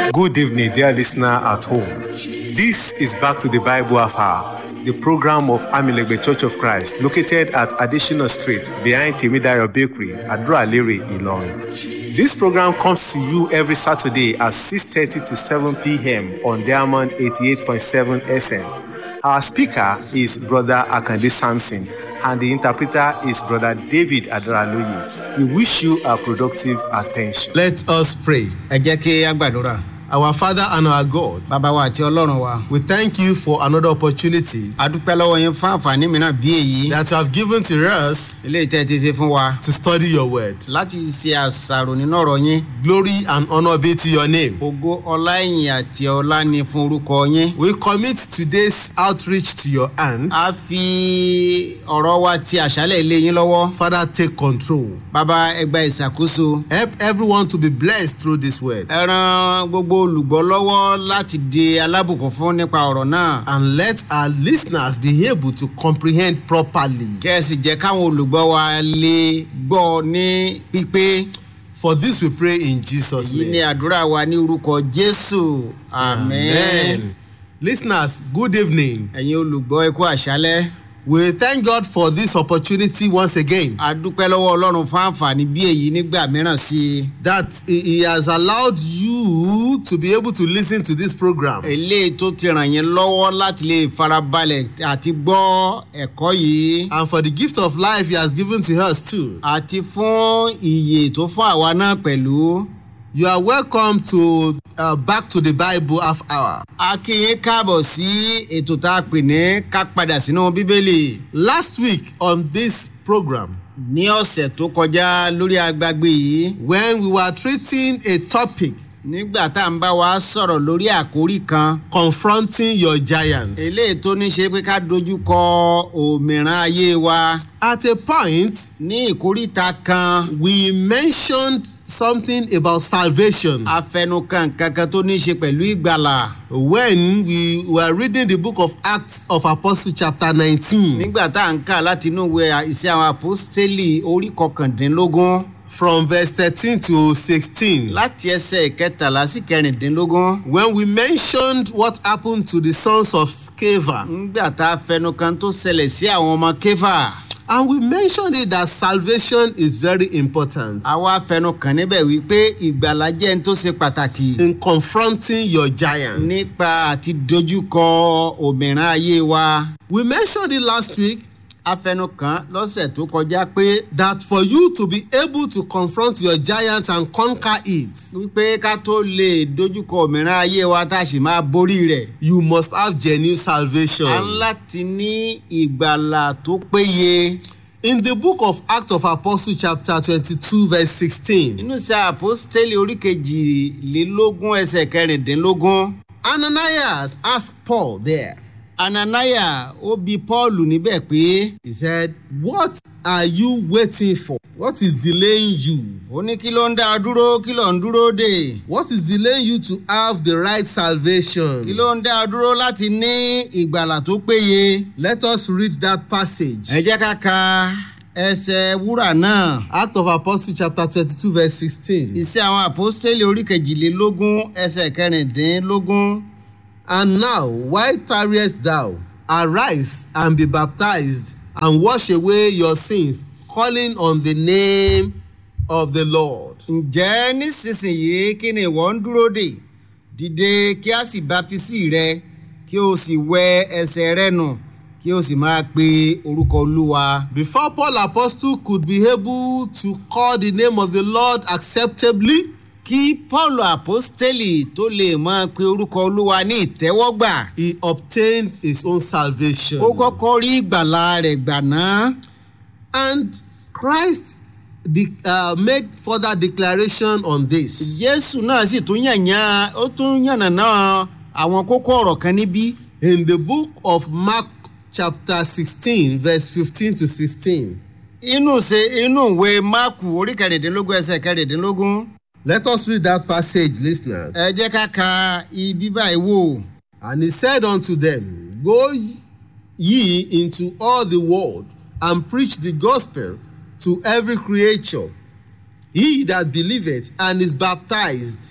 Good evening, dear listener at home. This is Back to the Bible Hour, the program of Amilegbe Church of Christ, located at Additional Street behind Timidayo Bakery, Adra-Lere, Ilorin. This program comes to you every Saturday at 6.30 to 7 p.m. on Diamond 88.7 FM. Our speaker is Brother Akande Sampson, and the interpreter is Brother David Adraloye. We wish you a productive attention. Let us pray. ẹ jẹ́ kí a gbàdúrà Our Father and our God, bàbá wa àti ọlọ́run wa we thank you for another opportunity a dúpẹ́ lọ́wọ́ yín fún àǹfààní mìíràn bí èyí that you have given to us eléyìí tẹ́ ẹ ti fi fún wa to study your word. láti ṣe àṣàrò nínú ọ̀rọ̀ yín Glory and honor be to your name. ògo ọlá ìyìn àti ọlá ni fún orúkọ yín We commit today's outreach to your hands. a fi ọ̀rọ̀ wa ti àṣálẹ̀ ilé yín lọ́wọ́ Father, take control. bàbá ẹ gba ìṣàkóso Help everyone to be blessed through this word. ẹ ran gbogbo olùgbọ́ lọ́wọ́ láti di alábùkún fún nípa ọ̀rọ̀ náà And let our listeners be able to comprehend properly. kẹ́ ẹ sì jẹ́ káwọn olùgbọ́ wa lè gbọ́ ní pípé For this we pray in Jesus' èyí ni name. àdúrà wa ní orúkọ jésù amen. Listeners, good evening. ẹ̀yin olùgbọ́ ẹ̀kú àṣálẹ́ We thank God for this opportunity once again. a dúpẹ́ lọ́wọ́ ọlọ́run fún àǹfààní bí èyí nígbà mìíràn sí i that he he has allowed you to be able to listen to this program. eléyìí tó ti ràn yín lọ́wọ́ láti lè farabalẹ̀ àti gbọ́ ẹ̀kọ́ yìí And for the gift of life he has given to us too. àti fún ìyè tó fún àwa náà pẹ̀lú You are welcome to uh, Back to the Bible half hour. a kí yín káàbọ̀ sí ètò tá a pè ní ká padà sínú bíbélì Last week on this program, ní ọ̀sẹ̀ tó kọjá lórí agbágbé yìí when we were treating a topic nígbà tá à ń bá wa sọ̀rọ̀ lórí àkórí kan confronting your giants, eléyìí tó ní ṣe pé ká dojú kọ òmìrán ayé wa at a point ní ìkóríta kan we mentioned something about salvation afẹnukan kankan tó ní í ṣe pẹ̀lú ìgbàlà when we were reading the book of Acts of Apostles, chapter 19. nígbà tá à ń kà láti inú ìwé ìṣe àwọn àpòstélì orí kọkàndínlógún from verse thirteen to sixteen. láti ẹsẹ̀ ìkẹtàlá sí kẹrìndínlógún when we mentioned what happened to the sons of Sceva nígbà tá a fẹnukan tó ṣẹlẹ̀ sí àwọn ọmọ kéfà and we mentioned it that salvation is very important àwa fẹnukan níbẹ̀ wípé ìgbàlà jẹ́ ní tó ṣe pàtàkì in confronting your giant. nípa àti dojúkọ òmìrán ayé wa we mentioned it last week afẹnukan lọ́sẹ̀ tó kọjá pé that for you to be able to confront your giant and conquer it wípé ká tó lè dojúkọ òmìrán ayé wa tá a sì máa borí rẹ̀ you must have genuine salvation. a ń láti ní ìgbàlà tó péye in the book of Acts of Apostles chapter twenty-two verse sixteen nínú iṣẹ́ àpọ́stélì orí kejìlélógún ẹsẹ̀ kẹrìndínlógún Ananias asked Paul there ananaya ó bi paul níbẹ̀ pé he said what are you waiting for what is delaying you ó ní kí ló ń dá a dúró kí ló ń dúró dè What is delaying you to have the right salvation? kí ló ń dá a dúró láti ní ìgbàlà tó péye Let us read that passage. ẹ jẹ́ ká ka ẹsẹ̀ wúrà náà Act of Apostles chapter twenty-two verse sixteen. iṣẹ́ àwọn àpọ́stélì orí kejìlélógún ẹsẹ̀ kẹrìndínlógún. And now, why tarriest thou? Arise and be baptized and wash away your sins, calling on the name of the Lord. ǹjẹ́ nísinsìnyí kí ni ìwọ ń dúró dè dìde kí a sì baptisi rẹ kí o sì wẹ ẹsẹ̀ rẹ nù kí o sì máa pe orúkọ olúwa. Before Paul apostle could be able to call the name of the Lord acceptably, kí paul apostoli tó lè máa pe orúkọ olúwa ní ìtẹ́wọ́gbà he obtained his own salvation. ó kọ́kọ́ rí ìgbàlà rẹ̀ gbà náà And Christ de- uh, made further declaration on this. jésù náà sì tún yànyàn ó tún yànnàná àwọn kókó ọ̀rọ̀ kan níbí In the book of Mark chapter sixteen verse fifteen to sixteen. inú ṣe inú ìwé máàkù orí kẹrìndínlógún ẹsẹ̀ kẹrìndínlógún Let us read that passage, listeners. ẹ jẹ́ ká ka ibi báyìí wò. And he said unto them, Go ye into all the world and preach the gospel to every creature. He that believeth and is baptized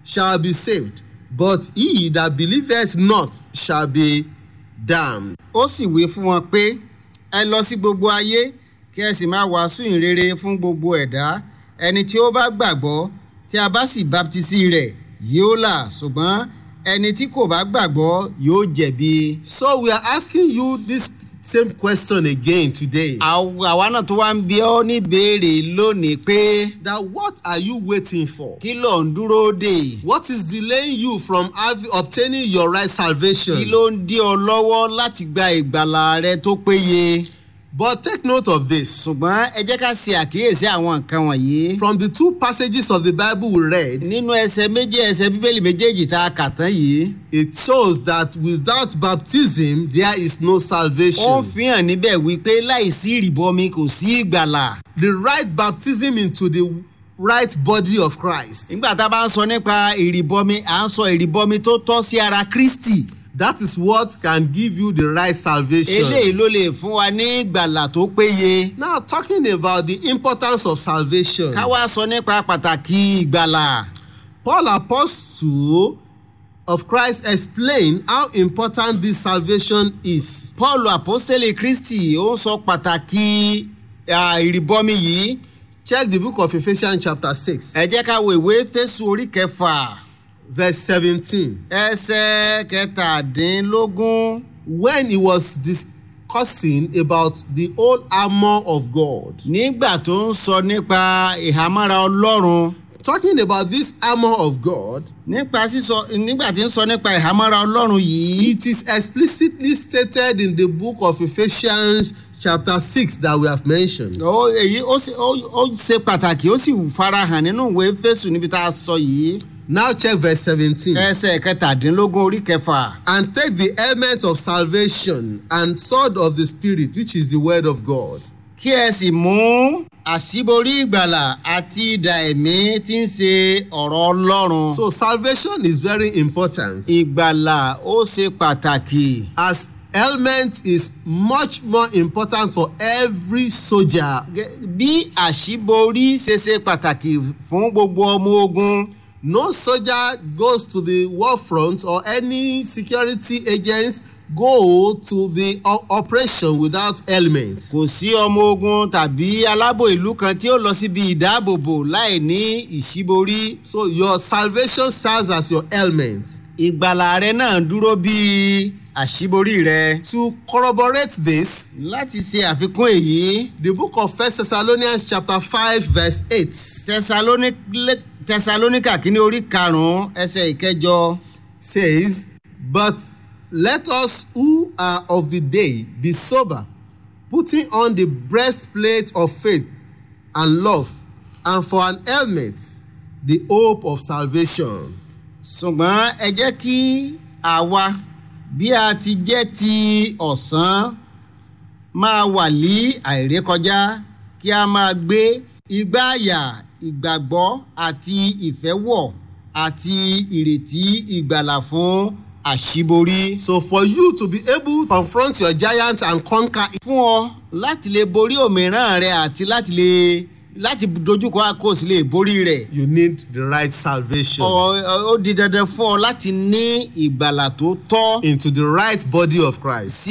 shall be saved, but he that believeth not shall be damned. ó sì wí fún wọn pé ẹ lọ sí gbogbo ayé kí ẹ sì máa wàásù ìrere fún gbogbo ẹ̀dá ẹni tí ó bá gbàgbọ́ tí a bá sì baptisi rẹ̀ yóò là ṣùgbọ́n ẹni tí kò bá gbàgbọ́ yóò jẹ̀bi. So we are asking you this same question again today. àwa àwa náà tó wá ń bi ọ́ níbèrè lónìí pé That what are you waiting for? kí ló ń dúró dè What is delaying you from having, obtaining your right salvation? kí ló ń dí ọ lọ́wọ́ láti gba ìgbàlà rẹ tó péye. But take note of this. ṣùgbọ́n ẹ jẹ́ ká ṣe àkíyèsí àwọn nǹkan wọ̀nyí. From the two passages of the Bible we read, nínú ẹsẹ̀ méjì ẹsẹ̀ bíbélì méjèèjì tá a kà tán yìí. it shows that without baptism there is no ó salvation. ń fi hàn níbẹ̀ wípé láìsí ìrìbọmi kò sí ìgbàlà. The right baptism into the right body of Christ. nígbà tá a bá ń sọ nípa ìrìbọmi à ń sọ ìrìbọmi tó tọ́ sí ara kristi. That is what can give you the right salvation. eléyìí ló lè fún wa ní ìgbàlà tó péye. Now, talking about the importance of salvation, ká wá sọ nípa pàtàkì ìgbàlà. Paul Apostle of Christ explained how important this salvation is. paul apostole kristi ó ń sọ pàtàkì ah, ìrìbọmi yìí. Check the book of Ephesians, chapter 6, ẹ jẹ́ ká wo ìwé fésù orí kẹfà verse 17. ẹsẹ̀ kẹtàdínlógún. When he was discussing about the whole armor of God, nígbà tó ń sọ nípa ìhámọ́ra ọlọ́run talking about this armor of God, nípa sísọ nígbà tí ń sọ nípa ìhámọ́ra ọlọ́run yìí it is explicitly stated in the book of Ephesians, chapter 6, that we have mentioned. ó èyí ó sì ó ó ṣe pàtàkì ó sì farahàn nínú ìwé fésù níbi tá a sọ yìí Now, check verse 17. ẹsẹ̀ kẹtàdínlógún orí kẹfà and take the helmet of salvation and sword of the spirit which is the word of god kí ẹ sì mú àṣíborí ìgbàlà àti idà ẹ̀mí tí ń ṣe ọ̀rọ̀ ọlọ́run so salvation is very important ìgbàlà ó ṣe pàtàkì as helmet is much more important for every soldier Gẹ́- bí àṣíborí ṣe ṣe pàtàkì fún gbogbo ọmọ ogun. no soldier goes to the war front or any security agents go to the o- operation without helmet kò sí ọmọ ogun tàbí alábò ìlú kan tí ó lọ síbi ìdáàbòbò láì ní ìṣíborí. so your salvation serves as your helmet ìgbàlà rẹ náà dúró bíi àṣíborí rẹ. to corroborate this láti ṣe àfikún èyí the book of first thessalonians chapter five verse eight. Tẹsalóní- tẹsalóníkà kínní orí karùnún ẹsẹ ìkẹjọ says, But let us who are of the day be sober, putting on the breastplate of faith and love, and for an helmet, the hope of salvation. ṣùgbọ́n ẹ jẹ́ kí àwa bí a ti jẹ́ ti ọ̀sán máa wà ní àìrékọjá kí a máa gbé igbá àyà ìgbàgbọ́ àti ìfẹ́wọ̀ àti ìrètí ìgbàlà fún àṣíborí. So, for you to be able to confront your giants and conquer it, fún ọ láti lè borí òmíràn rẹ àti láti lè láti dojúkọ àkóso lè borí rẹ. you need the right salvation Ọ- ọ- ó di dandan fún ọ láti ní ìgbàlà tó tọ́. into the right body of Christ.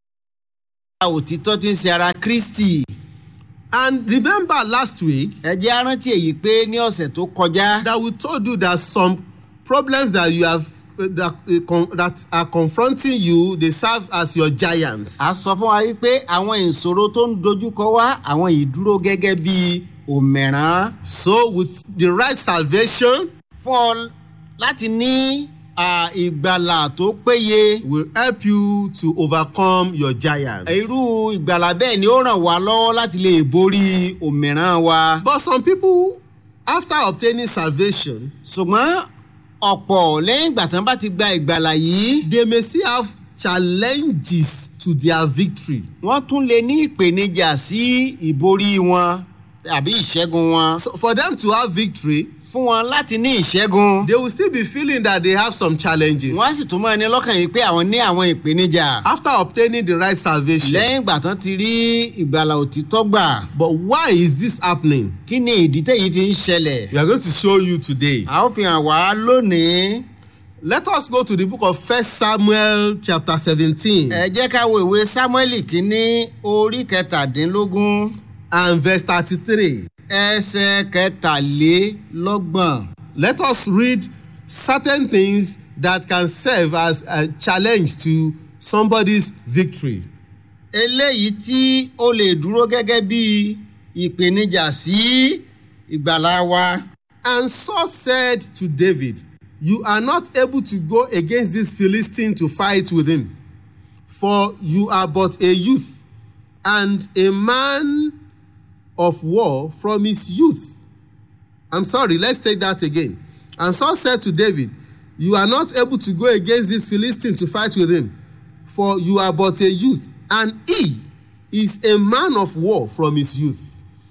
òtítọ́ tí ń ṣe ara kristi. And remember last week ẹ jẹ́ á rántí èyí pé ní ọ̀sẹ̀ tó kọjá. that we told you that some problems that you have uh, that, uh, con- that are confronting you they serve as your giants. a sọ fún wa wípé àwọn ìṣòro tó ń dojúkọ wá àwọn ìdúró gẹ́gẹ́ bí òmìrán. So, with the right salvation, fún ọ láti ní à, ìgbàlà tó péye. will help you to overcome your giants. irú ìgbàlà bẹ́ẹ̀ ni ó ràn wá lọ́wọ́ láti lè borí òmìrán wa. But some people, after obtaining salvation, ṣùgbọ́n ọ̀pọ̀ lẹ́yìn ìgbà tán bá ti gba ìgbàlà yìí they may still have challenges to their victory. wọ́n tún lè ní ìpèníjà sí ìborí wọn tàbí ìṣẹ́gun wọn. So, for them to have victory, fún wọn láti ní ìṣẹ́gun. they will still be feeling that they have some challenges. wọ́n á sì tún mọ́ ẹni lọ́kàn yìí pé àwọn ní àwọn ìpèníjà. after obtaining the right salvation. lẹ́yìn ìgbà tán ti rí ìgbàlà òtítọ́ gbà but why is this happening? kí ni ìdí tẹ̀yí fi ń ṣẹlẹ̀. we are going to show you today. a ó fi hàn wá lónìí. let us go to the book of first samuel chapter seventeen. ẹ jẹ́ ká wo ìwé samuel kínní orí kẹtàdínlógún and verse thirty-three. ẹsẹ̀ kẹtàlélọ́gbọ̀n. let us read certain things that can serve as a challenge to somebody's victory. eléyìí tí ó lè dúró gẹ́gẹ́ bí ìpèníjà sí ìgbàlá wa. and saul said to david you are not able to go against this philistine to fight with him for you are but a youth and a man of war from his youth i'm sorry let's take that again and saul said to david you are not able to go against this philistine to fight with him for you are but a youth and he is a man of war from his youth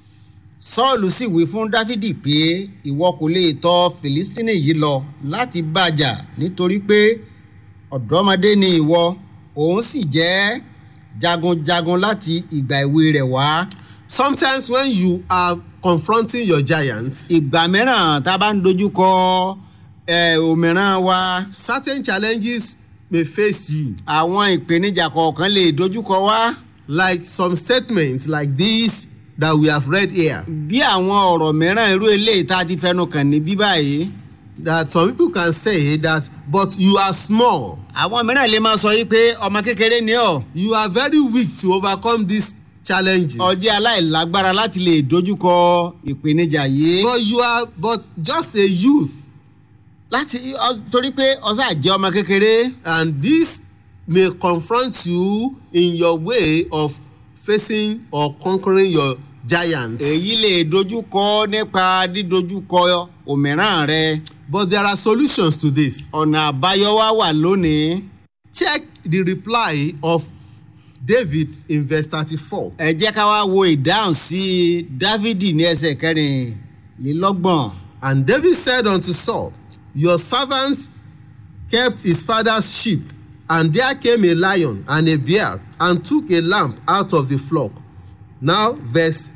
sọ́ọ̀lù sì wí fún dáfídì pé ìwọ kò lè tọ fìlístínì yìí lọ láti bàjà nítorí pé ọ̀dọ́mọdé ni ìwọ òun sì jẹ́ jagunjagun láti ìgbà ìwé rẹ̀ wá. sometimes when you are confronting your giants ìgbà mìíràn tá a bá ń dojú kọ ẹ, òmíràn wa certain challenges may face you àwọn ìpèníjà kọ̀ọ̀kan lè dojú kọ wá like some statements like this that we have read here bí àwọn ọ̀rọ̀ mìíràn irú eléyìí tá a ti fẹnu kàn ní bí báyìí. that some people can say that but you are small àwọn mìíràn lè máa sọ yìí pé ọmọ kékeré ni ọ́ you are very weak to overcome these challenges ọjọ́ aláìlágbára láti lè dojúkọ ìpèníjà yìí. but you are but just a youth láti ọ- torí pé ọsàn àjẹ́ ọmọ kékeré and this may confront you in your way of facing or conquering your giants èyí lè dojúkọ nípa dídojúkọ òmíràn rẹ but there are solutions to this ọ̀nà àbáyọ wá wà lónìí. check the reply of david in verse thirty-four. ẹ jẹ́ ká wá wo ìdáhùn sí dávidi ní ẹsẹ̀ kẹrìnlélọ́gbọ̀n. And David said unto Saul, Your servant kept his father's sheep, and there came a lion and a bear, and took a lamb out of the flock. Now, verse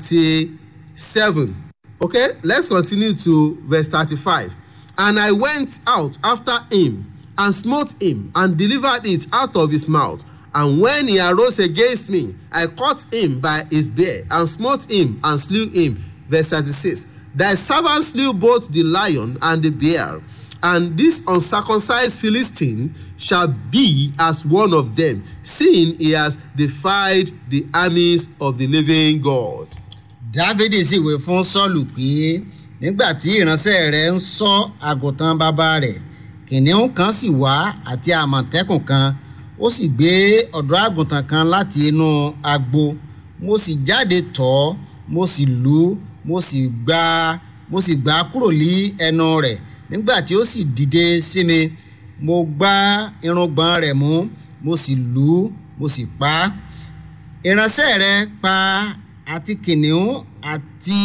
37. Okay, let's continue to verse 35. And I went out after him, and smote him, and delivered it out of his mouth. And when he arose against me, I caught him by his beard, and smote him, and slew him. Verse 36. Thy servant slew both the lion and the bear, and this uncircumcised Philistine shall be as one of them, seeing he has defied the armies of the living God. dávidi sì wé fún sọ́ọ̀lù pé nígbà tí ìránṣẹ́ rẹ̀ ń sọ àgùntàn bàbá rẹ̀ kìnìún kan sì wá àti àmọ̀tẹ́kùn kan ó sì gbé ọ̀dọ́ àgùntàn kan láti inú agbo mo sì jáde tọ̀ ọ́ mo sì lù ú mo sì gbá mo sì gbá a kúrò ní ẹnu rẹ̀ nígbà tí ó sì dìde sí mi mo gbá irùngbọ̀n rẹ̀ mú mo sì lù ú mo sì pa á ìránṣẹ́ rẹ pa àti kìnìún àti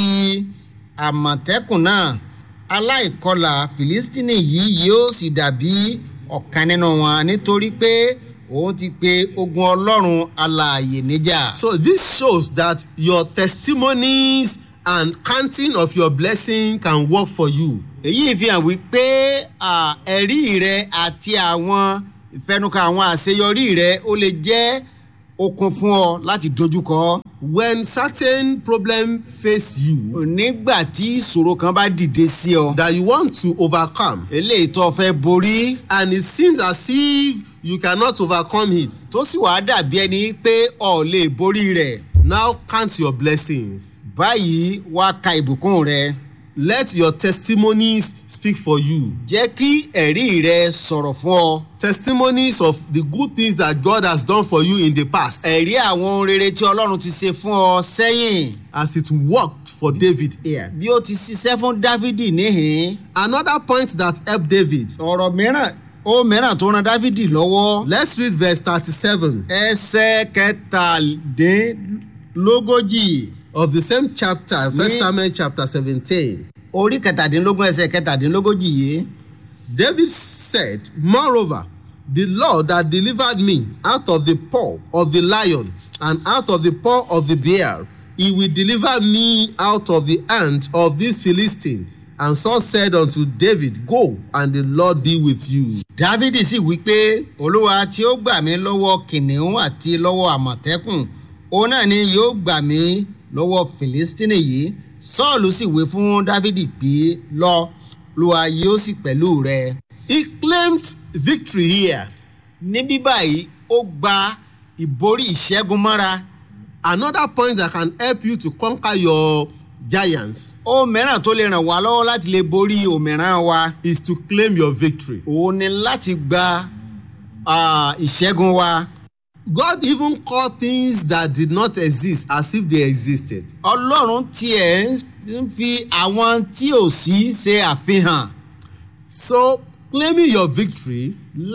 àmọ̀tẹ́kùn náà aláìkọlà fìlístínì yìí yóò sì dàbí ọ̀kan nínú wọn nítorí pé òun ti pe ogun ọlọ́run alààyè níjà. So this shows that your testimonies and counting of your blessing can work for you. èyí fi hàn wípé à, ẹ̀rí rẹ àti àwọn ìfẹnukà àwọn àṣeyọrí rẹ ó lè jẹ́ okun fún ọ láti dojúkọ. When certain problem face you nígbà tí ìṣòro kan bá dìde sí ọ that you want to overcome eléyìí tó o fẹ́ borí and it seems as if you cannot overcome it, tó sì wàá dàbí ẹni pé ọ lè borí rẹ̀ now count your blessings. báyìí wàá ka ìbùkún rẹ Let your testimonies speak for you. jẹ́ kí ẹ̀rí rẹ sọ̀rọ̀ fún ọ Testimonies of the good things that God has done for you in the past ẹ̀rí àwọn ohun rere tí ọlọ́run ti ṣe fún ọ sẹ́yìn as it worked for David here. bí ó ti ṣiṣẹ́ fún dávidi níhìn Another point that helped David. ọ̀rọ̀ mìíràn ó mìíràn tó ran dávidi lọ́wọ́ Let's read verse 37 ẹsẹ̀ kẹtàdínlógójì of the same chapter, First Ní- Samuel chapter 17. orí kẹtàdínlógún ẹsẹ̀ kẹtàdínlógójì yìí David said, Moreover, the Lord that delivered me out of the paw of the lion and out of the paw of the bear, he will deliver me out of the hand of this Philistine. And Saul said unto David, Go, and the Lord be with you. dávidi sì wí pé olúwa tí ó gbà mí lọ́wọ́ kìnìún àti lọ́wọ́ àmọ̀tẹ́kùn òun náà ni yóò gbà mí lọ́wọ́ fìlístínì yìí sọ́ọ̀lù sì wí fún dávidi pé lọ olúwa yóò sì pẹ̀lú rẹ. He claimed victory here. níbí báyìí ó gba ìborí ìṣẹ́gun mọ́ra Another point that can help you to conquer your giants ohun mìíràn tó lè ràn wá lọ́wọ́ láti lè borí òmìrán wa is to claim your victory. òun ni láti gba ah, ìṣẹ́gun wa. God even called things that did not exist as if they existed. ọlọ́run tiẹ̀ ń fi àwọn tí ò sí ṣe àfihàn So, claiming your victory,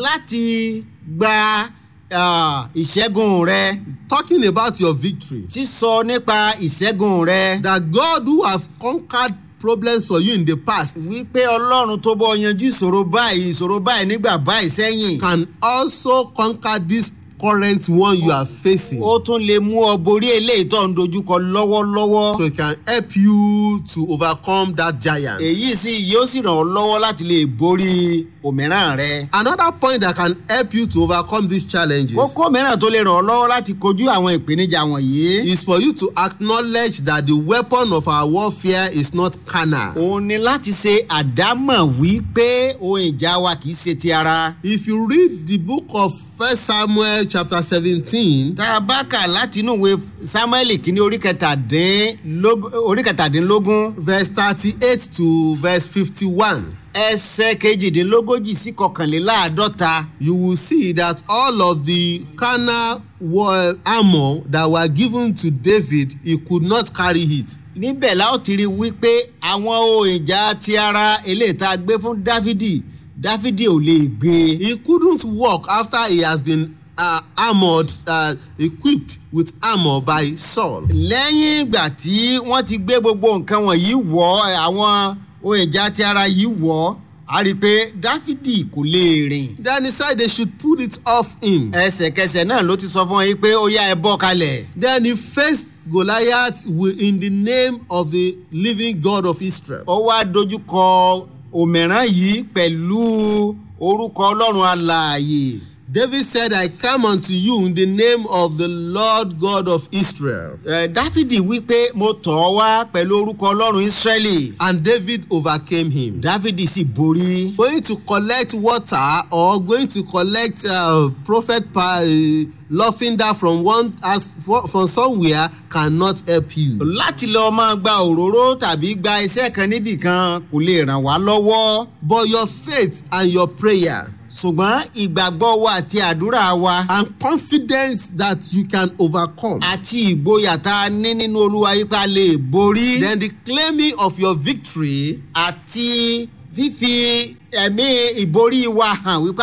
láti gba ah, ìṣẹ́gun rẹ talking about your victory, sísọ nípa ìṣẹ́gun rẹ that God who have conquered problems for you in the past wípé ọlọ́run tó bọ́ yanjú ìṣòro báyìí ìṣòro báyìí nígbà báyìí sẹ́yìn can also conquer this current one you are facing. ó tún lè mú ọ borí eléyìí tó ń dojúkọ lọ́wọ́lọ́wọ́. So, it can help you to overcome that giant. èyí sì yóò sì ràn ọ́ lọ́wọ́ láti lè borí òmíràn rẹ. Another point that can help you to overcome these challenges kókó mìíràn tó lè ràn ọ́ lọ́wọ́ láti kojú àwọn ìpèníjà wọ̀nyí. is for you to acknowledge that the weapon of our warfare is not carnal. òun ni láti ṣe àdámọ̀ wípé ohun ìjà wa kì í ṣe ti ara. If you read the book of First Samuel chapter seventeen, tá a bá kà láti inú ìwé samuel kìíní orí kẹtàdínlógún orí kẹtàdínlógún verse thirty-eight to verse fifty-one, ẹsẹ̀ kejìdínlógójì sí kọkànléláàádọ́ta. you will see that all of the carnal war armour that were given to David, he could not carry it. níbẹ̀ la ó ti rí wípé àwọn ohun ìjà ti ara eléyìí tá a gbé fún dáfídì dáfídì ò lè gbé. He couldn't walk after he has been uh, armoured, uh, equipped with armour by Saul. lẹ́yìn ìgbà tí wọ́n ti gbé gbogbo nǹkan wọ̀nyí wọ̀ ẹ́, àwọn ohun ìjà ti ara yìí wọ̀ ọ́, a rí i pé dáfídì kò lè rìn. Then he said they should put it off him. ẹsẹ̀kẹsẹ̀ náà ló ti sọ fún wọn yìí pé ó yá ẹ bọ́ kalẹ̀. Then he faced Goliath wi- in the name of the living God of Israel. ó wá dojúkọ òmíràn yìí pẹ̀lú orúkọ ọlọ́run alààyè. David said, I come unto you in the name of the Lord God of Israel. Ẹ, dáfídì wí pé mo tọ̀ ọ́ wá pẹ̀lú orúkọ ọlọ́run ísírẹ́lì. And David overcame him. dáfídì sì borí. Going to collect water or going to collect uh, prophet pa- uh, lavender from one as for, from somewhere cannot help you. láti lọ máa gba òróró tàbí gba iṣẹ́ kan níbì kan kò lè ràn wá lọ́wọ́. But your faith and your prayer ṣùgbọ́n ìgbàgbọ́ wa àti àdúrà wa and confidence that you can overcome. àti ìgboyà tá a ní nínú olúwa yìí pé a lè borí. Then the claiming of your victory àti fífi ẹ̀mí ìborí wa hàn wípé